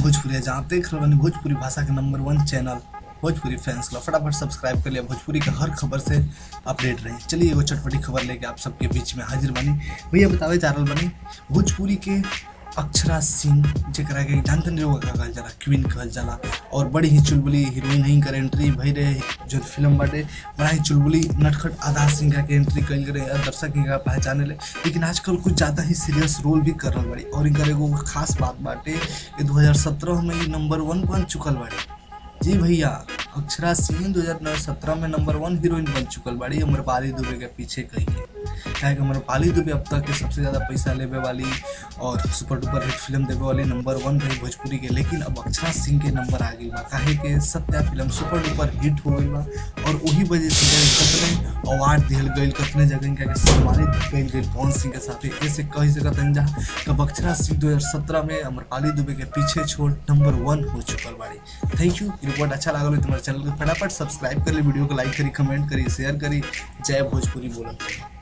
भोजपुरी जहाँ आप देख रहे बानी भोजपुरी भाषा के number one channel Bhojpuri fans club फटाफट सब्सक्राइब कर लिया भोजपुरी के हर खबर से अपडेट रही चलिए एगो चटपटी खबर लेके आप सबके बीच में हाजिर बनी भैया बतावे जा रहल बनी भोजपुरी के अक्षरा सिंह जेकरा के जानते नहीं लोग कहल जाला क्वीन कहल जाला और बड़ी ही चुलबुली हीरोइन ही कर एंट्री भई रहे जो फिल्म बाटे बड़ा ही चुलबुली नटखट आधा सिंह के एंट्री कल रहे और दर्शक इनका पहचाने ले लेकिन आजकल कुछ ज़्यादा ही सीरियस रोल भी कर रहल बाड़ी और इनकर एगो खास बात बाटे कि 2017 में ये नंबर वन बन चुकल बाड़ी जी भैया अक्षरा सिंह 2017 में नंबर वन हीरोइन बन चुकल बाड़ी अमरपाली दुबे के पीछे कही है काहे कि अमरपाली दुबे अब तक के सबसे ज़्यादा पैसा लेवे वाली और सुपर डुपर हिट फिल्म देवे वाली नंबर वन रही भोजपुरी के लेकिन अब अक्षरा सिंह के नंबर आ गई बा काहे के सत्या फिल्म सुपर डुपर हिट हो गई बा और वही वजह से कतने अवार्ड दिहल गई कतने जगह इनका के सम्मानित कल गई पवन सिंह के साथ ऐसे कही सकत जा कि अक्षरा सिंह 2017 में अमरपाली दुबे के पीछे छोड़ नंबर वन हो चुकल बाड़ी थैंक यू रिपोर्ट अच्छा लागल हो तुम्हारे चैनल को फटाफट सब्सक्राइब कर ली वीडियो को लाइक करी कमेंट करी शेयर करी जय भोजपुरी बोलत रही